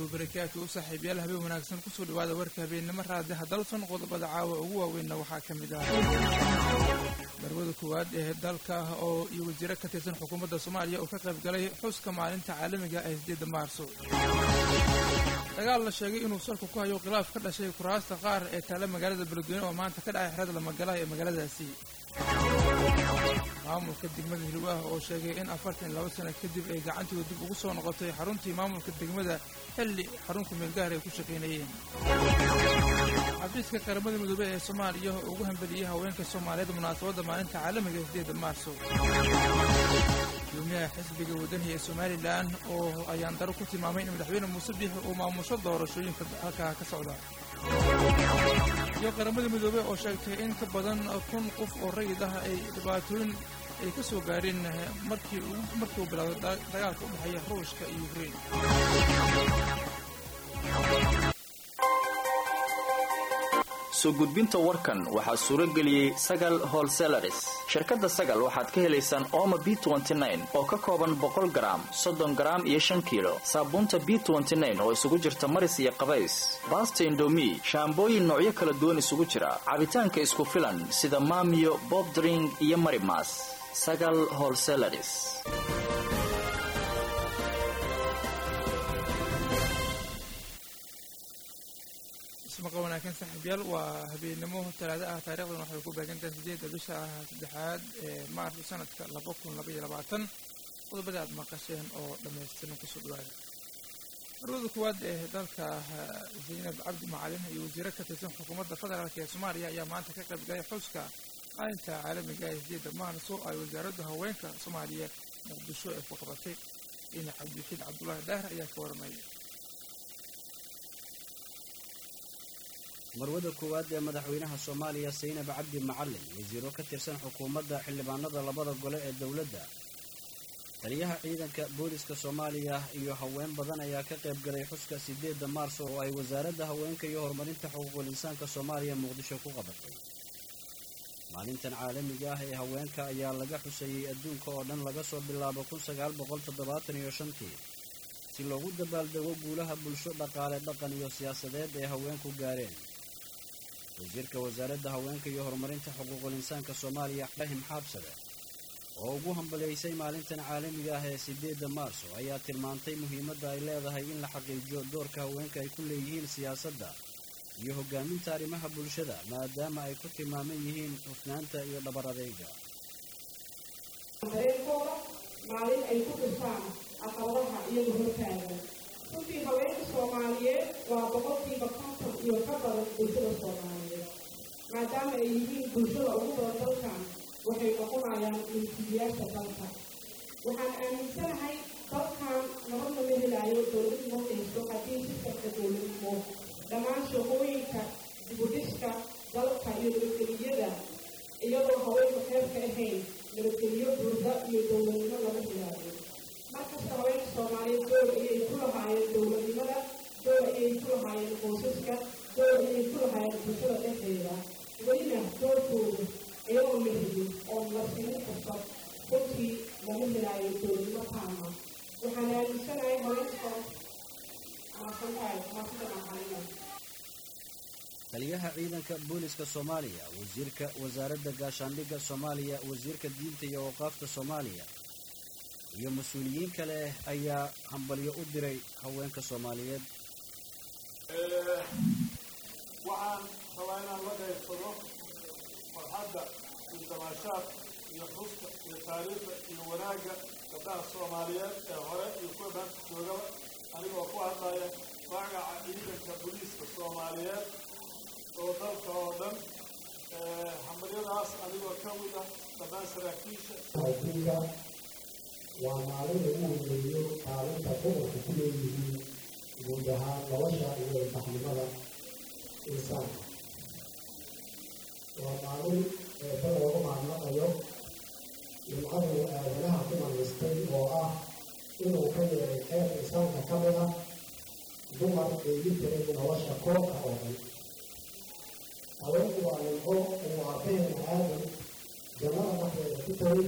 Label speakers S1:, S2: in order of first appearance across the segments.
S1: wabarakaatu u saaxiibayaal habeen wanaagsan kusoo dhawaada warka habeennimo raadiha dalson qodobada caawa ugu waaweynna waxaa ka mid ah darwada koowaad ee dalka oo iyo wasiiro ka tirsan xukuumadda soomaaliya oo ka qayb galay xuska maalinta caalamiga ee sideedda maarso dagaal la sheegay inuu salku ku hayo khilaaf ka dhashay kuraasta qaar ee taalla magaalada beledweyne oo maanta ka dhacay xerada lamagalaha ee magaaladaasi maamulka degmada hilwaah oo sheegay in afartan iyo laba sano kadib ay gacantooda dib ugu soo noqotay xaruntii maamulka degmada xilli xarunka meelgaar ay ku shaqaynayeen xafiiska qaramada midoobey ee soomaaliya oo ugu hambeliyey haweenka soomaaliyeed munaasabadda maalinta caalamiga ee sideedda maarso gudoomiyaha xisbiga wadaniga ee somalilan oo ayaan daro ku tilmaamay in madaxweyne muuse biixi uu maamusho doorashooyinka halkaa ka socda iyo qaramada midoobey oo sheegtay in ka badan kun qof oo rayid ah ay dhibaatooyin ay ka soo gaareen markii markii uu bilaabay dagaalka u dhexeeya ruushka iyo ukrein
S2: soo gudbinta warkan waxaa suuro geliyey sagal holselaris shirkadda sagal waxaad ka helaysaan ooma b oo ka kooban boqol garaam soddon garaam iyo shan kiilo saabuunta b oo isugu jirta maris iyo qabays baasta indomi shaambooyin noocyo kala duwan isugu jira cabitaanka isku filan sida maamiyo bobdring iyo marimas sagal holselaris
S1: ismaqa wanaagsan saaxiibyaal waa habeennimo talaado ah taarikhdan waxay ku beegantahay sideedda bisha ah saddexaad ee maarso sanadka laba kun laba iyo labaatan qodobada aad maqasheen oo dhammaystiran kusoo dhawaada marwada koowaad ee dalka zaynab cabdi macalin iyo wasiiro ka tirsan xukuumadda federaalk ee soomaaliya ayaa maanta ka qayb galay xuska maalinta caalamiga ee sideedda maarso ay wasaaradda haweenka soomaaliya muqdisho ee ku qabatay ina cabdixiid cabdulaahi daahir ayaa ka waramaya
S3: marwada koowaad ee madaxweynaha soomaaliya saynab cabdi macalin wasiiro ka tirsan xukuumadda xildhibaanada labada gole ee dowladda taliyaha ciidanka booliska soomaaliya iyo haween badan ayaa ka qayb galay xuska sideedda maarso oo ay wasaaradda haweenka iyo horumarinta xuquuqul insaanka soomaaliya muqdisho ku qabatay maalintan caalamiga ah ee haweenka ayaa laga xusayey adduunka oo dhan laga soo bilaabo kun sagaal boqol toddobaatan iyo shantii si loogu dabaaldego guulaha bulsho dhaqaale dhaqan iyo siyaasadeed ee haweenku gaareen wasiirka wasaaradda haweenka iyo horumarinta xuquuqul insaanka soomaaliya ibraahim xaabsade oo ugu hambaliyaysay maalintan caalamiga ah ee sideedda maarso ayaa tilmaantay muhiimadda ay leedahay in la xaqiijiyo doorka haweenka ay ku leeyihiin siyaasadda iyo hogaaminta arrimaha bulshada maadaama ay ku tilmaaman yihiin hufnaanta iyo dhabar adeyga
S4: dareenkooda maalin ay ku dhirtaan aqaladaha iyagu hortaagan runtii haweenka soomaaliyeed waa boqolkiiba konton iyo ka badan bulshada soomaaliyeed maadaama ay yihiin bulshada ugu badan dalkan waxay noqonayaan milkiilayaasha dalka waxaan aaminsanahay dalkan nabadna ma helaayo dowladnimo haysto haddii sistamka dowladnimo dhammaan shaqooyinka dibudhiska dalka iyo nabadgeliyada iyadoo haweenka qeyb ka ahayn nabadgeliyo buurda iyo dowladnimo lama helaayo markasta haweenka soomaaliyeed door ayay ku lahaayeen dowladnimada door ayay ku lahaayeen qoysaska door ayay ku lahaayeen bulshada dhexdeeda welina doorkooda iyagoo la helin oo la sinin kasta runtii lama helaayo dowladnimo taama waxaan aaminsanahay haweenka maasantahay maasida maqalina
S3: taliyaha ciidanka booliska soomaaliya wasiirka wasaaradda gaashaandhigga soomaaliya wasiirka diinta iyo awqaafta soomaaliya iyo mas-uuliyiin kale ayaa hambalyo u diray haweenka soomaaliyeed
S5: waxaan rabaa inaan la qaybsado farxadda iyo damaashaad iyo xuska iyo taariikhda iyo wanaagga gabdhaha soomaaliyeed ee hore iyo kuwa maanta joogaba anigoo ku hadlaya magaca ciidanka booliiska soomaaliyeed oo dalka oo dhan hambalyadaas anigoo ka mid ah dhammaan saraakiisha
S6: adduunka waa maalin lagu weyneeyo kaalinta dumarku ku leeyihiin guud ahaan nolosha iyo ilbaxnimada insaanka waa maalin eeba looga mahadnaqayo nimcadu aadanaha ku manaystay oo ah inuu ka yeelay qeyb insaanka ka mid ah dumar eegi jiray nolosha koobka oo dhan haweenku waa nimco uu aabaheena aadan jannada dhexdeeda ku tagay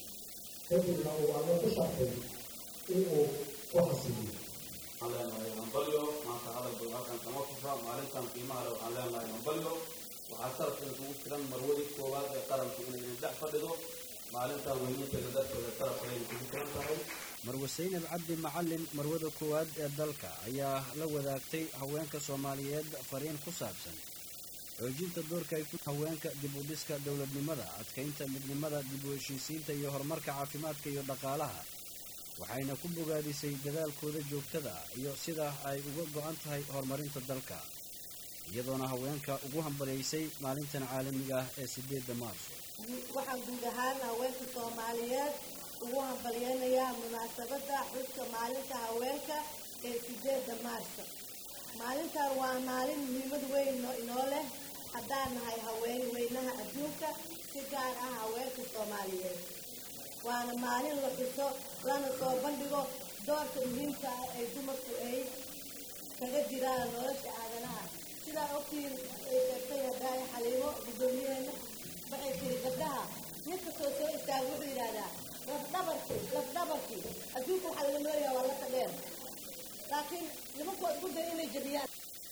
S6: kadibna uu alle ku shartay inuu ku xasiliyo
S7: waxaan leenahay hambalyo maanta hadal badan halkan kama fufra maalintan qiimaha leh waxaan leenahay hambalyo waxaa sarafkan kugu filan marwadii koowaad ee qaranku inay dhex fadhido maalintan weyninteeda darteeda sarafkayna kugu filan tahay
S3: marwe saynab cabdi macalin marwada koowaad ee dalka ayaa la wadaagtay haweenka soomaaliyeed fariin ku saabsan xoojinta doorka ay ku haweenka dib u dhiska dowladnimada adkaynta midnimada dib u heshiisiinta iyo horumarka caafimaadka iyo dhaqaalaha waxayna ku bogaadisay dadaalkooda joogtada iyo sida ay uga go'an tahay horumarinta dalka iyadoona haweenka ugu hambaliyaysay maalintan caalamiga ah ee sideedda maarso
S8: waxaan guud ahaan haweenka soomaaliyeed ugu hambalyeynayaa munaasabadda xuska maalinta haweenka ee sideedda maarso maalintan waa maalin muhiimad weyn inoo leh haddaan nahay haween weynaha adduunka si gaar ah haweenka soomaaliyeed waana maalin la xuso lana soo bandhigo doorka muhiimka ah ay dumarku ay kaga jiraan nolosha aadanaha sidaa ogtiin ay sheegtay hadaaye xaliimo guddoomiyaheena waxay tiri gabdhaha ninkastoo soo istaaga wuxuu yidhaahdaa lafdhabarki lafdhabarki adduunka waxaa laga nooyaha waa laka dheer laakiin nimanku waa isku daya inay jabiyaan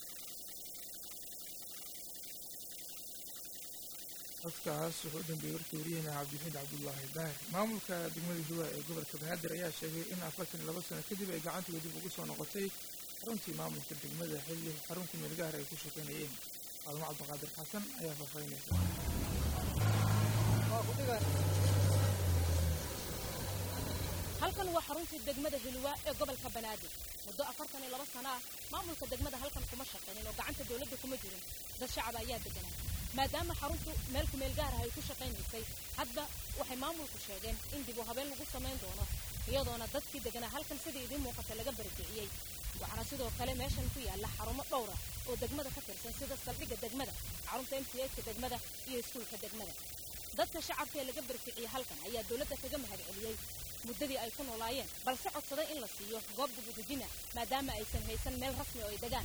S1: codkaas wuxuu u dambeeyey warkii wariyahena cabdixiid cabdullaahi daahir maamulka degmada hiwa ee gobolka banaadir ayaa sheegay in afartan iyo laba sano kadib ay gacantooda dib ugu soo noqotay xaruntii maamulka degmada xilli xaruntii meelgaar ay ku shaqaynayeen caalamo cabdiqaadir xasan ayaa faahfaahinaysa
S9: halkan waa xaruntii degmada hilwa ee gobolka banaadir muddo afartan iyo laba sano ah maamulka degmada halkan kuma shaqaynin oo gacanta dowladda kuma jirin dad shacab ayaa deganaa maadaama xaruntu meel kumeel gaar ah ay ku shaqaynaysay hadda waxay maamulku sheegeen in dib u habeen lagu samayn doono iyadoona dadkii deganaa halkan sidii idiin muuqata laga barikiciyey waxaana sidoo kale meeshan ku yaalla xarumo dhowra oo degmada ka tirsan sida saldhigga degmada xarunta m c ska degmada iyo iskuulka degmada dadka shacabka ee laga barikiciyey halkan ayaa dowladda kaga mahad celiyey muddadii ay ku noolaayeen balse codsaday in la siiyo goob dib u dejina maadaama aysan haysan meel rasmi oo ay degaan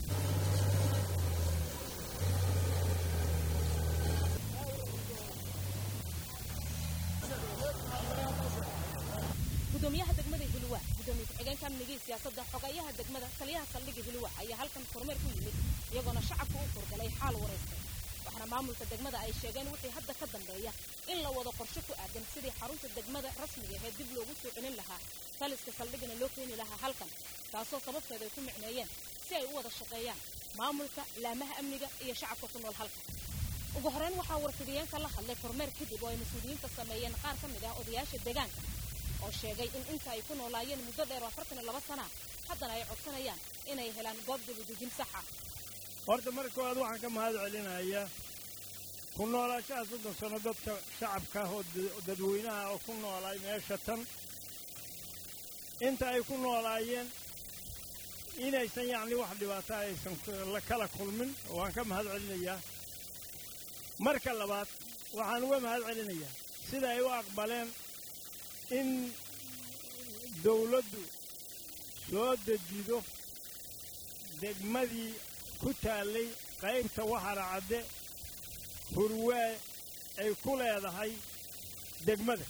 S9: gudoomiyaha degmada hilwa gudoomiye ku-xigeenka amnigii siyaasadda xogayaha degmada taliyaha saldhigga hilwa ayaa halkan kormeer ku yimid iyagoona shacabka u furgalay xaal wareystay waxaana maamulka degmada ay sheegeen wixii hadda ka dambeeya in la wado qorshe ku aadan sidii xarunta degmada rasmiga ahee dib loogu soo celin lahaa taliska saldhigana loo keeni lahaa halkan taasoo sababteeda ay ku micneeyeen si ay u wada shaqeeyaan maamulka laamaha amniga iyo shacabka ku nool halkan ugu horeyn waxaa warfidiyeenka la hadlay kormeer kadib oo ay mas-uuliyiinta sameeyeen qaar ka mid ah odayaasha deegaanka oo sheegay in inta ay ku noolaayeen muddo dheer oo afartan iyo laba sana haddana ay codsanayaan inay helaan goob dibudejin sax ah
S5: horta marka koowaad waxaan ka mahad celinayaa ku noolaashaha soddon sano dadka shacabka ah oo dadweynaha oo ku noolaay meesha tan inta ay ku noolaayeen inaysan yacni wax dhibaato aysan la kala kulmin waan ka mahad celinayaa marka labaad waxaan uga mahad celinayaa sida ay u aqbaleen in dawladdu soo dejido degmadii ku taallay qaybta waxara cadde hurwaa ay ku leedahay degmada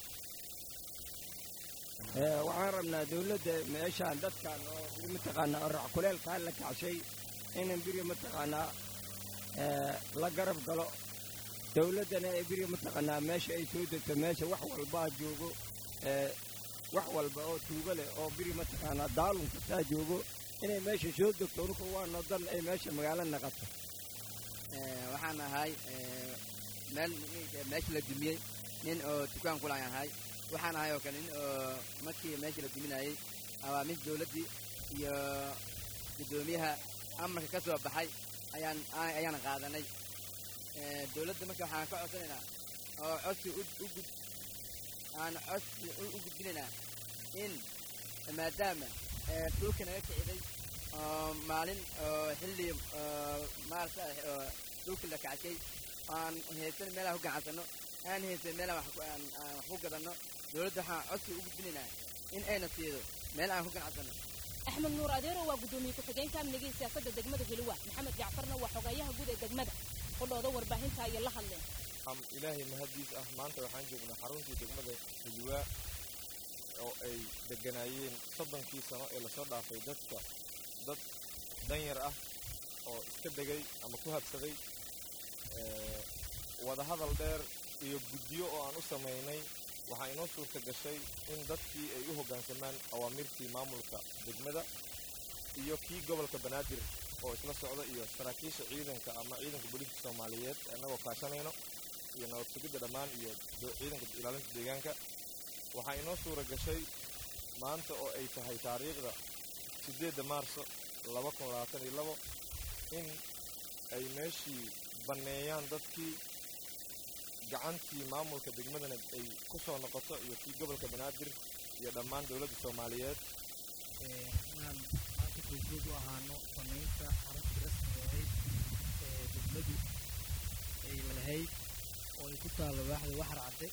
S10: waxaan rabnaa dawladda meeshaan dadkan oo biri mataqaanaa orac kuleelkaan la kacshay inan biri mataqaanaa la garab galo dawladdana ee biri mataqaanaa meesha ay soo degto meesha wax walbaa joogo wax walba oo tuugo leh oo biri mataqaanaa daalun kastaa joogo inay meesha soo degto unuka waa nodan ay meesha magaalo naqato
S11: waxaan ahay meel meesha la dumiyey nin oo dukaan kulaan ahay waxaan ahay oo kale nin oo markii meesha la duminayey awaamiis dawladdii iyo guddoomiyaha amarka ka soo baxay ayaan ayaan qaadanay dawladda marka waxaan ka codsanaynaa oo codsi u gud aan codsi u gudbinaynaa in maadaama dhulka naga kiciday oo maalin oo xilli maarata oo dhulka la kacshay aan haysan meelaha ku gacansanno aan haysan meelaha wax ku gadanno dawladda waxaan codsi u gudbinaynaa in ayna siido meel aan ku ganacsanno
S9: axmed nuur adeero waa guddoomiye ku-xigeenka amniga iyo siyaasadda degmada hiliwa maxamed jacfarna waa xogayaha guud ee degmada qudhooda warbaahinta ayay la hadleen
S12: ilaahay mahaddiis ah maanta waxaan joognaa xaruntii degmada hiliwaa oo ay degganaayeen soddonkii sano ee lasoo dhaafay dadka dad danyar ah oo iska degay ama ku habsaday wadahadal dheer iyo guddiyo oo aan u samaynay waxaa inoo suurta gashay in dadkii ay u hoggaansamaan awaamirtii maamulka degmada iyo kii gobolka banaadir oo isla socda iyo saraakiisha ciidanka ama ciidanka booliiska soomaaliyeed annagoo kaashanayno iyo nabad sugidda dhammaan iyo ciidanka ilaalinta deegaanka waxaa inoo suura gashay maanta oo ay tahay taariikhda siddeedda maarso laba kun labaatan iyo labo in ay meeshii banneeyaan dadkii gacantii maamulka degmadana ay ku soo noqoto iyo kii gobolka banaadir iyo dhammaan dowladda soomaaliyeed
S13: inaan maanta goobjoog u ahaano samaynta xaruntii rasmiga ahayd ee degmadu ay lahayd oo ay ku taallo waaxda waxar cadde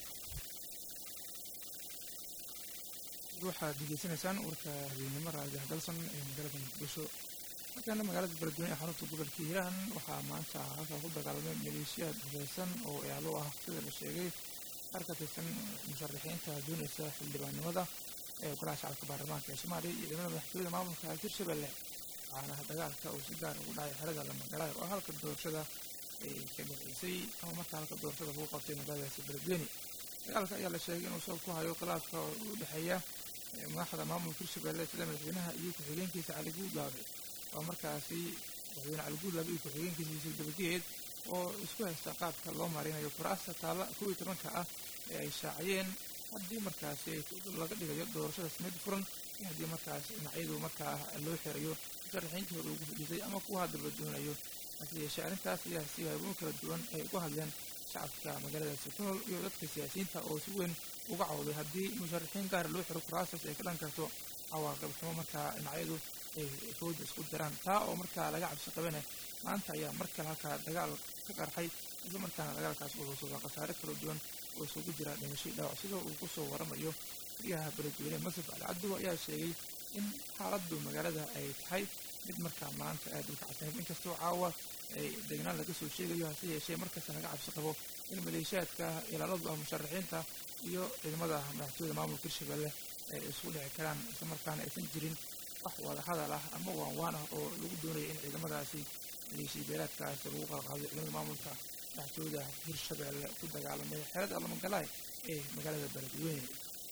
S1: waxaad degeysanaysaan warka habeennimo raadiah dalsan ee magaalada muqdisho markaana magaalada beledweyne ee xarunta gobolka hiiraan waxaa maanta halkaa ku dagaalamay maleeshiyaad hubeysan oo ealo ah sida la sheegay qaar ka tirsan musharaxiinta doonaysa xildhibaannimada ee golaha shacabka baarlamaanka ee soomaaliya iyo ciidamada madaxtooyada maamulka hirshabelle waxaana dagaalka uu si gaar ugu dhacay xerada lamagalaay oo halka doorashada ay ka dhaceysay ama markaa halka doorashada lagu qabtay magaaladaasi beledweyne dagaalka ayaa la sheegay inuu sabab ku hayo khilaafka u dhexeeya madaxda maamulka hirshabelle sida madaxweynaha iyo ku-xigeenkiisa cali guudlaabe oo markaasi madaxweyne cali guudlaabe iyo ku-xigeenkiisa yuusuf dabageed oo isku haysta qaabka loo marinayo kuraasta taalla kow iyo tobanka ah ee ay shaaciyeen haddii markaasi laga dhigayo doorashada samid furan iyo haddii markaas dhinacyadu markaa loo xirayo musharaxiintii hore ugu fadhiisay ama kuwa haddaba doonayo hase yeeshee arrintaas ayaa si haabuun kala duwan ay uga hadleen shacabka magaaladaasi ku nool iyo dadka siyaasiyiinta oo si weyn uga cawday haddii musharaxiin gaar loo xiro kuraastaas ay ka dhan karto cawaaqib xumo markaa dhinacyadu ay fooda isku diraan taa oo markaa laga cabsi qabane maanta ayaa mar kale halkaa dagaal ka qarxay isla markaana dagaalkaas uu sugaa khasaare kala duwan oo isugu jira dhimashay dhaawac sidoo uu kusoo waramayo guryaha beledweyne masaf ali cabduwa ayaa sheegay in xaaladdu magaalada ay tahay mid markaa maanta aad u kacsaneyd inkastoo caawa ay degnaan laga soo sheegayo hase yeeshee markasta laga cabsi qabo in maleeshiyaadka ilaaladu ah musharaxiinta iyo ciidamada madaxtooyada maamulka hirshabelle ay isku dhici karaan isla markaana aysan jirin wax wada hadal ah ama waan waan ah oo lagu doonayo in ciidamadaasi maleeshiya beelaadkaasi lagu qalqaado ciidamada maamulka madaxtooyada hirshabelle ku dagaalamay xerada alamagalaay ee magaalada beledweyne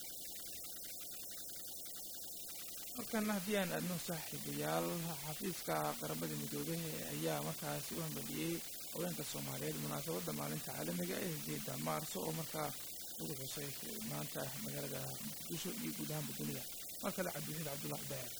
S1: markana haddii aan aadno saaxiibayaal xafiiska qaramada midoobay ayaa markaasi u hambadiyey haweenka soomaaliyeed munaasabadda maalinta caalamiga ee sideeda maarso oo markaa lagu xusay maanta magaalada muqdisho iyo guud ahaanba dunida mar kale cabdiwaxiid cabdullahi dayac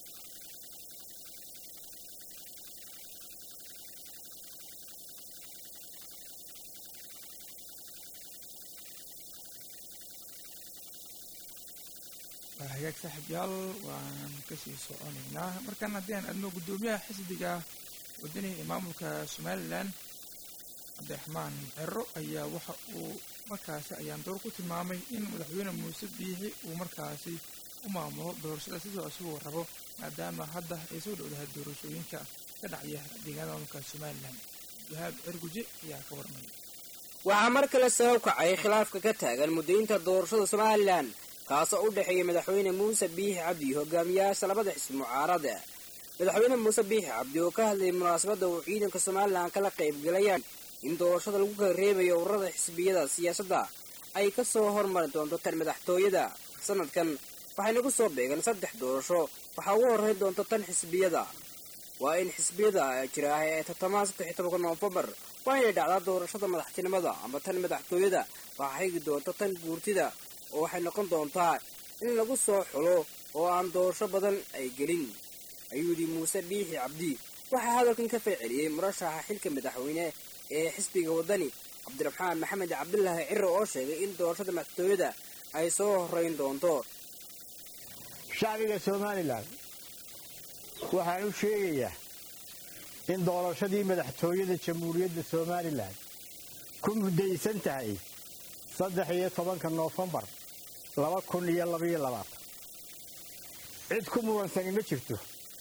S1: waa hagaag saaxiibyaal waan kasii soconaynaa markan haddii aan adno guddoomiyaha xisbiga wadani ee maamulka somalilan cabdiraxmaan cero ayaa waxa uu markaasi ayaan door ku tilmaamay in madaxweyne muuse biixi uu markaasi u maamulo doorashada sidoo isagoo rabo maadaama hadda ay soo dhowdahay doorashooyinka ka dhacaya deegaanada maamulka somalilan wahaab cerguje ayaa ka warmaya
S14: waxaa mar kale sabab kacay khilaafka ka taagan muddaynta doorashada somalilan kaasoo u dhexeeya madaxweyne muuse biixi cabdi iyo hogaamiyayaasha labada xisbi mucaarada madaxweyne muuse biixi cabdi oo ka hadlayay munaasabadda uu ciidanka somalilan kala qaybgalayaan in doorashada lagu kala reebayo ururada xisbiyada siyaasadda ay ka soo hormari doonto tan madaxtooyada sanadkan waxayna ku soo beegan saddex doorasho waxaa ugu horrayn doonta tan xisbiyada waa in xisbiyada jira ah ee tartamaha saddex iyo tobanka noofembar waa inay dhacdaa doorashada madaxtinimada ama tan madaxtooyada waxaa xigi doonta tan guurtida oo waxay noqon doontaa in lagu soo xulo oo aan doorasho badan ay gelin ayuu yidhi muuse biixi cabdi waxaa hadalkan ka fayceliyey murashaxa xilka madaxweyne ee xisbiga waddani cabdiraxmaan maxamed cabdulaahi ciro oo sheegay in doorashada madaxtooyada ay soo horrayn doonto
S15: shacbiga somalilan waxaan u sheegayaa in doorashadii madaxtooyada jamhuuriyadda somalilan ku muddaysan tahay saddex iyo tobanka noofembar laba kun iyo labaiyo labaatan cid ku mudansani ma jirto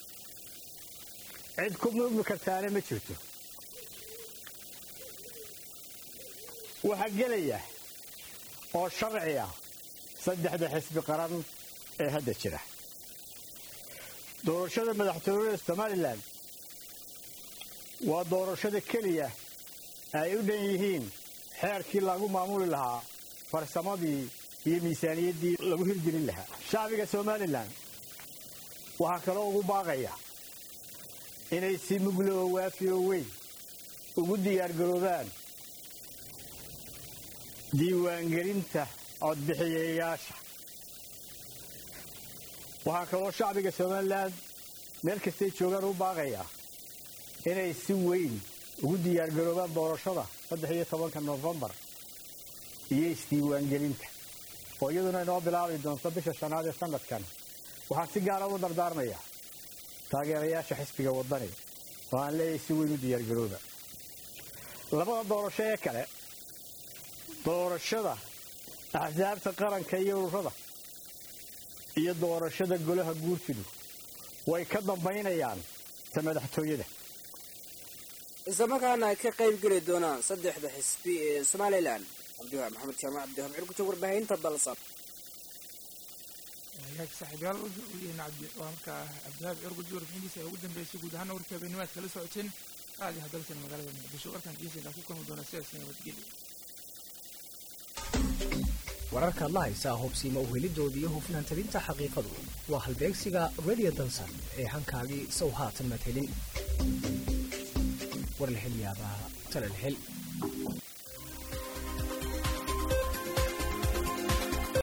S15: cid ku mudmi kartaana ma jirto waxaa gelaya oo sharci ah saddexda xisbi qaran ee hadda jira doorashada madaxtooyada somalilan waa doorashada keliya ay u dhan yihiin xeerkii lagu maamuli lahaa farsamadii iyo miisaaniyaddii lagu hirgelin lahaa shacbiga somalilan waxaa kaloo ugu baaqaya inay si muglo oo waafi oo weyn ugu diyaargaroobaan diiwaangelinta codbixiyayaasha waxaa kaloo shacbiga somalilan meel kastay joogaan u baaqaya inay si weyn ugu diyaargaroobaan doorashada saddex iyo tobanka nofembar iyo isdiiwaangelinta oo iyaduna inoo bilaabi doonto bisha shanaad ee sanadkan waxaan si gaara u dardaarmaya taageerayaasha xisbiga waddani oo aan leeyahay si weyn u diyaargarooba labada doorasho ee kale doorashada axsaabta qaranka iyo ururada iyo doorashada golaha guurtidu way ka dambaynayaan ta madaxtooyada
S14: islamarkaana ay ka qayb geli doonaan saddexda xisbi ee somalilan cabdiwahaab maxamed jaamac cabdiwahaab cirgujo warbaahinta dalsan
S1: hagaag saaxiibayaal weligeena cabdi waa markaa cabdiwahaab cirgujo warbixintiisa ay ugu dambeysay guud ahaana warkii habeennimaad kala socoteen aadi hadalsan magaalada muqdisho warkan geesaynaa ku kulmi doona sidaas nabadgelyo
S16: wararkaad la haysaa hubsiima uhelidoodii iyo hufnaan tabinta xaqiiqadu waa halbeegsiga radio dansan ee hankaagii sow haatan maad helin war la hel yaabaa tala la hel